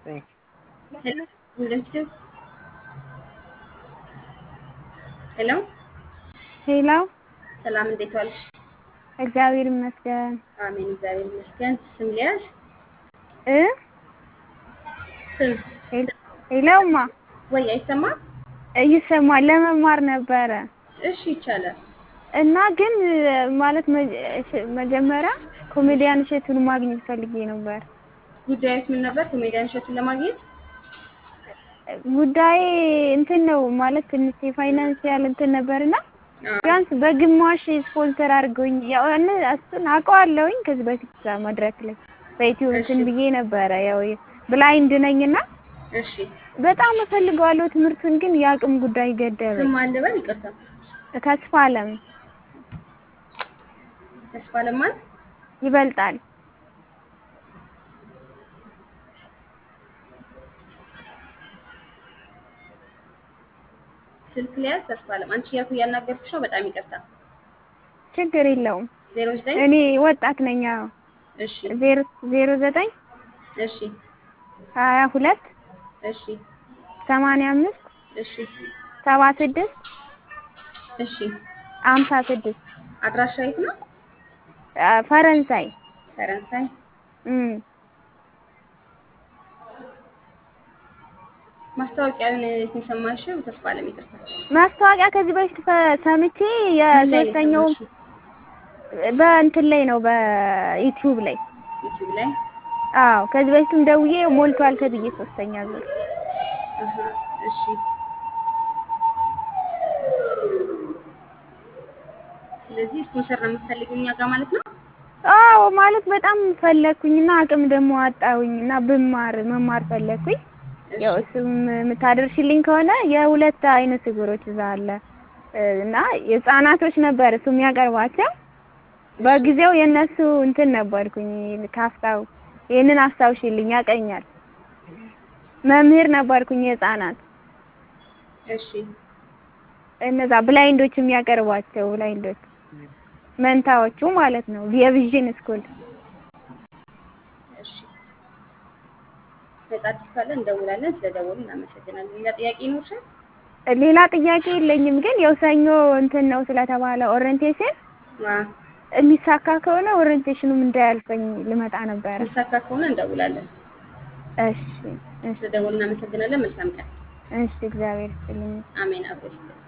ሄሎ ሄሎ ሰላም፣ እንዴት ዋልሽ? እግዚአብሔር ይመስገን አሜን፣ እግዚአብሔር ይመስገን። ስም ሊያዝ እ ስም ሄሎማ ወይ አይሰማም? ይሰማል። ለመማር ነበረ እሺ፣ ይቻላል። እና ግን ማለት መጀ- መጀመሪያ ኮሜዲያን እሸቱን ማግኘት ፈልጌ ነበር። ጉዳዩስ ምን ነበር? ኮሜዲያን እሸቱን ለማግኘት ጉዳይ እንትን ነው ማለት ትንሽ የፋይናንሲያል እንትን ነበርና ቢያንስ በግማሽ ስፖንሰር አድርገውኝ ያው እነ እሱን አውቀዋለሁኝ ከዚህ በፊት እዛ መድረክ ላይ በኢትዮ እንትን ብዬ ነበረ። ያው ብላይንድ ነኝና እሺ፣ በጣም እፈልገዋለሁ ትምህርቱን ግን የአቅም ጉዳይ ገደበኝ። ስም አለ በል። ይቅርታ፣ ተስፋ አለም ተስፋ ለማን ይበልጣል። ስልክ ሊያዝ ተስፋ አለም። አንቺ እያልኩ እያናገርኩሽ ነው። በጣም ይቅርታ። ችግር የለውም። ዜሮ ዘጠኝ እኔ ወጣት ነኝ። አዎ እሺ፣ ዜሮ ዜሮ ዘጠኝ እሺ፣ ሀያ ሁለት እሺ፣ ሰማንያ አምስት እሺ፣ ሰባ ስድስት እሺ። አምሳ ስድስት አድራሻ የት ነው? ፈረንሳይ ፈረንሳይ። እም ማስታወቂያውን የት ነው የሰማሽው? ተስፋ አለም። ይቅርታ። ማስታወቂያ ከዚህ በፊት ፈ- ሰምቼ የሶስተኛው ምን ላይ ነው በእንትን ላይ ነው በዩቲዩብ ላይ ዩቲዩብ ላይ? አዎ ከዚህ በፊትም ደውዬ ሞልቷል ተብዬ ሶስተኛ ዙር አሃ፣ እሺ። ስለዚህ ስፖንሰር ነው የምትፈልጊው እኛ ጋር ማለት ነው? አዎ ማለት በጣም ፈለግኩኝና አቅም ደግሞ አጣሁኝና ብማር መማር ፈለግኩኝ። ያው እሱም የምታደርሽልኝ ከሆነ የሁለት አይነት እግሮች እዛ አለ እና የህፃናቶች ነበር እሱ የሚያቀርባቸው በጊዜው የእነሱ እንትን ነበርኩኝ ካፍታው ይህንን አስታውሽልኝ ያቀኛል መምህር ነበርኩኝ የህፃናት እሺ፣ እነዛ ብላይንዶች የሚያቀርቧቸው ብላይንዶች መንታዎቹ ማለት ነው የቪዥን ስኩል እሺ። ነጻ አዲስ ካለ እንደውላለን። ስለደወሉ እናመሰግናለን። ሌላ ጥያቄ ይኖርሻል? ሌላ ጥያቄ የለኝም ግን ያው ሰኞ እንትን ነው ስለተባለ ኦሪንቴሽን ዋ የሚሳካ ከሆነ ኦሪንቴሽኑም እንዳያልፈኝ ልመጣ ነበረ። የሚሳካ ከሆነ እንደውላለን። እሺ እሺ ስለደወሉ እናመሰግናለን። መልካም ቀን። እሺ እግዚአብሔር ይስጥልኝ። አሜን። አብሮ ይስጥልን።